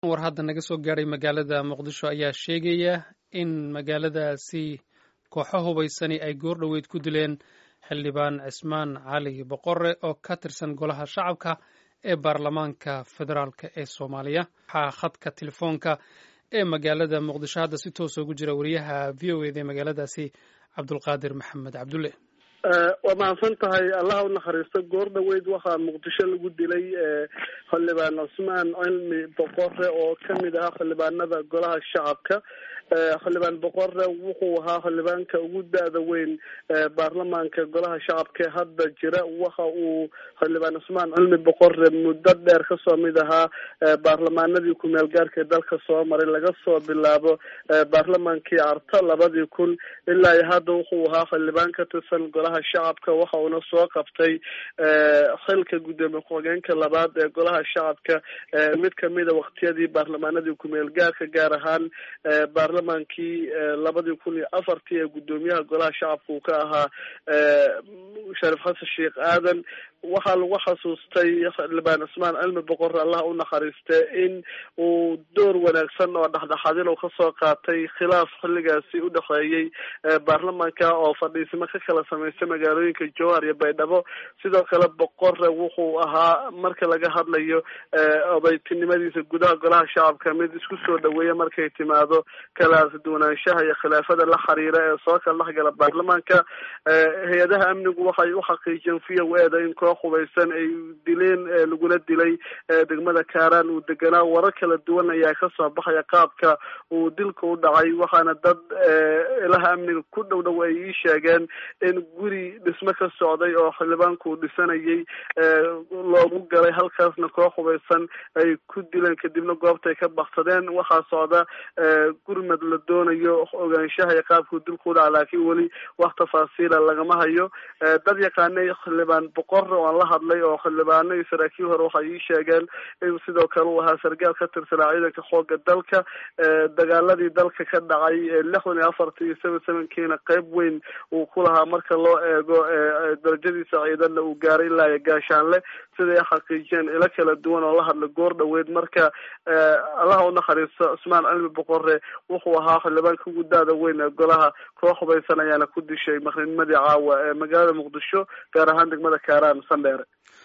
war hadda naga soo gaadhay magaalada muqdisho ayaa sheegaya in magaaladaasi kooxo hubaysani ay goor dhoweyd ku dileen xildhibaan cismaan cali boqore oo ka tirsan golaha shacabka ee baarlamaanka federaalk ee soomaaliya waxaa khadka telefoonka ee magaalada muqdisho hadda si toosa ugu jira wariyaha v o eda ee magaaladaasi cabdulqaadir maxamed cabdulle waa mahadsan tahay allaha unaxariisto goor dhaweyd waxaa muqdisho lagu dilay xildhibaan cusmaan cilmi boqore oo kamid ahaa xildhibaanada golaha shacabka xildhibaan boqore wuxuu ahaa xildhibaanka ugu da-da weyn baarlamaanka golaha shacabka ee hadda jira waxa uu xildhibaan cusmaan cilmi boqore muddo dheer kasoo mid ahaa baarlamaanadii ku-meel gaarka dalka soo maray laga soo bilaabo baarlamaankii arta labadii kun ilaa iyo hadda wuxuu ahaa xildhibaan ka tirsan golaha shacabka waxa uuna soo qabtay xilka guddoomiye ku-xigeenka labaad ee golaha shacabka mid kamida waqtiyadii baarlamaanadii ku-meel gaarka gaar ahaan baarlamaankii labadii kun iyo afartii ee guddoomiyaha golaha shacabka uu ka ahaa sharif xasan sheekh aadan waxaa lagu xasuustay xildhibaan cusmaan cilmi boqore allah u naxariiste in uu door wanaagsan oo dhexdhexaadin uu kasoo qaatay khilaaf xilligaasi udhexeeyey baarlamaanka oo fadhiisimo ka kala sameystay magaalooyinka jowhar iyo baydhabo sidoo kale boqore wuxuu ahaa marka laga hadlayo odaytinimadiisa gudaha golaha shacabka mid isku soo dhaweeya markay timaado kala duwanaanshaha iyo khilaafada la xiriira ee soo kala dhexgala baarlamaanka hay-adaha amnigu waxay uxaqiijiyeen v o eda in koox hubaysan ay dileen laguna dilay degmada kaaraan uu deganaa warar kala duwan ayaa kasoo baxaya qaabka uu dilka u dhacay waxaana dad ilaha amniga ku dhow dhow ay ii sheegeen in guri dhismo ka socday oo xildhibaanku uu dhisanayay loogu galay halkaasna koox hubaysan ay ku dileen kadibna goobtay ka baksadeen waxaa socda gurmad la doonayo ogaanshaha iyo qaabkuu dilku u dhaca laakiin weli wax tafaasiila lagama hayo dad yaqaanay xildhibaan boqor oo aan la hadlay oo xildhibaano iyo saraakiil hore waxay ii sheegeen in sidoo kale uu ahaa sargaal ka tirsanaa ciidanka xooga dalka dagaaladii dalka ka dhacay lixdan iyo afarta iyo seven sevenkiina qeyb weyn uu ku lahaa marka loo eego darajadiisa ciidanna uu gaaray ilaa iyo gaashaanle siday xaqiijiyeen ilo kala duwan oo la hadla goor dhaweyd marka allaha unaxariisto cusmaan cilmi boqore wuxuu ahaa xildhibaanka ugu da-da weyn ee golaha koox hubaysan ayaana ku dishay maqrinimadii caawa ee magaalada muqdisho gaar ahaan degmada kaaraan sandheere